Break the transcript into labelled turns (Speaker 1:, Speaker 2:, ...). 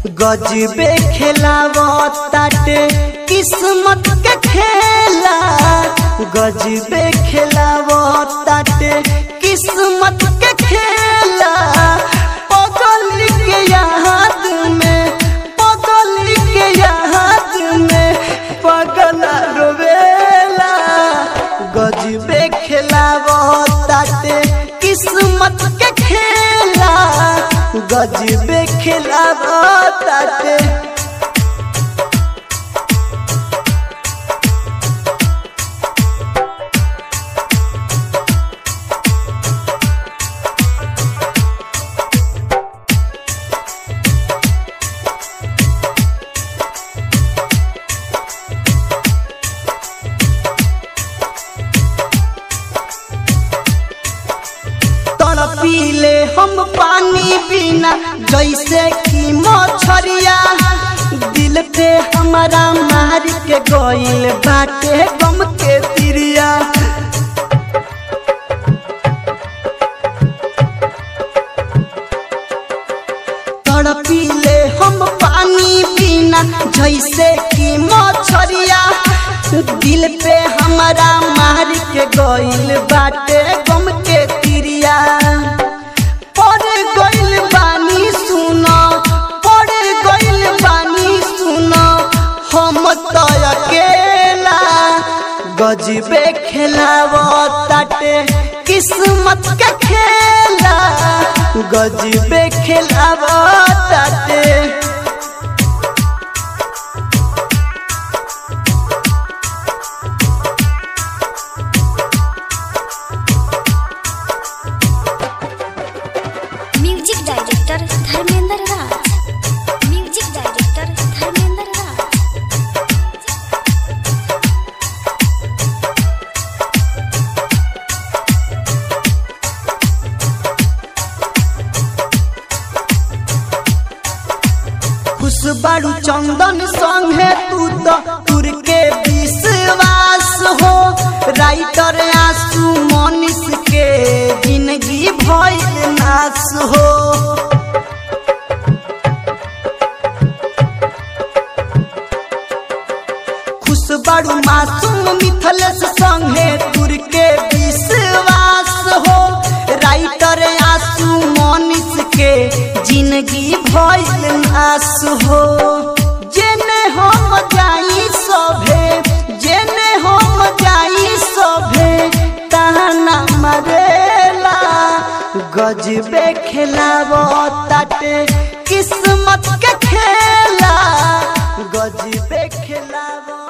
Speaker 1: गजबे खेलावो ताटे किस्मत के खेला गजबे खेलावो ताटे किस्मत के खेला पगल के याद में पगल के याद में पगल रोवेला गजबे खेलावो ताटे किस्मत के खेला गजबे खेलावो ताटे तड़पीले हम पानी बिना जैसे कि मछरिया दिल पे हमारा मार के गइल बाटे गम के तिरिया तड़पीले हम पानी बिना जैसे कि मछरिया दिल पे हमारा मार के गइल बाटे गम के तिरिया पड़े गइल बानी सुनो पड़े गइल बानी सुनो हम तो अकेला गजबे खेलावो ताटे किस्मत के खेला गजबे खेलावो ताटे
Speaker 2: music director Dharmendra Raj music director Dharmendra Raj
Speaker 1: खुश बारू चंदन संगे तू तो तुर के विश्वास हो राइटर आंसू मनीष के जिंदगी भइल नाश हो खुश बारू मासूम मिथलेश संगे तुर के विश्वास हो राइटर आंसू मनीष के जिंदगी भइल नाश हो जेने हम जाई सभे जेने हम जाई सभे ताना मरेला गजबे खेलावो ताटे किस्मत के खेला गजबे खेलावो